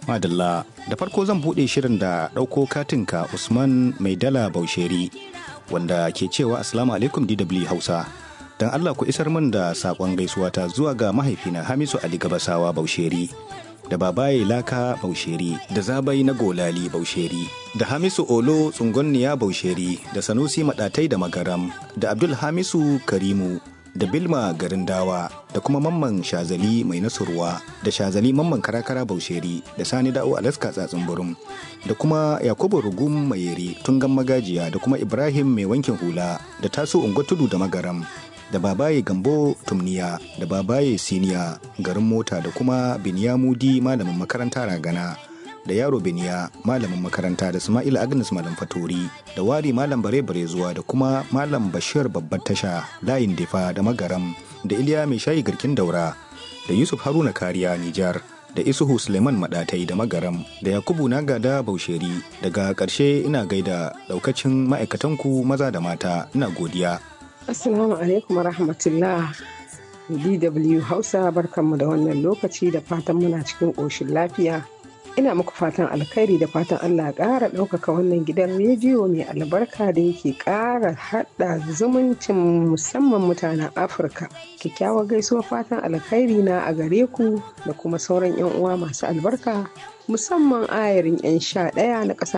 Madalla, da farko zan buɗe shirin da ɗauko katinka Usman Mai Dala Bausheri, wanda ke cewa Assalamu alaikum DW Hausa. Don Allah ku isar min da saƙon gaisuwata zuwa ga mahaifina Hamisu Ali Gabasawa Bausheri, da babaye Laka Bausheri, da Zabai na Golali Bausheri, da Hamisu Olo Tsungonniya Bausheri, da Sanusi Maɗatai da Magaram, da Abdul Hamisu Karimu, da Bilma garin dawa da kuma mamman shazali mai nasurwa da shazali mamman karakara bausheri da sani da'o alaska tsatsin burum da kuma yakubu rugum mayeri tungan magajiya da kuma ibrahim mai wankin hula da taso unguwa tudu da magaram da babaye gambo tumniya da babaye siniya garin mota da kuma binyamudi malamin makaranta ragana da yaro biniya malamin makaranta da Ismail Agnes malam fatori da wari malam bare bare zuwa da kuma malam bashir babbar tasha layin difa da magaram da iliya mai shayi garkin daura da yusuf haruna kariya nijar da isuhu suleiman madatai da magaram da yakubu nagada bausheri daga ƙarshe ina gaida daukacin ma'aikatanku maza da mata ina godiya assalamu alaikum rahmatullah dw hausa barkanmu da wannan lokaci da fatan muna cikin ƙoshin lafiya ina muku fatan alkhairi da fatan Allah ƙara ɗaukaka wannan gidan rediyo mai albarka da yake ƙara haɗa zumuncin musamman mutanen afirka kyakkyawar gaisuwar fatan alkhairi na a gare ku da kuma sauran 'yan uwa masu albarka musamman ayarin 'yan sha ɗaya na ƙasa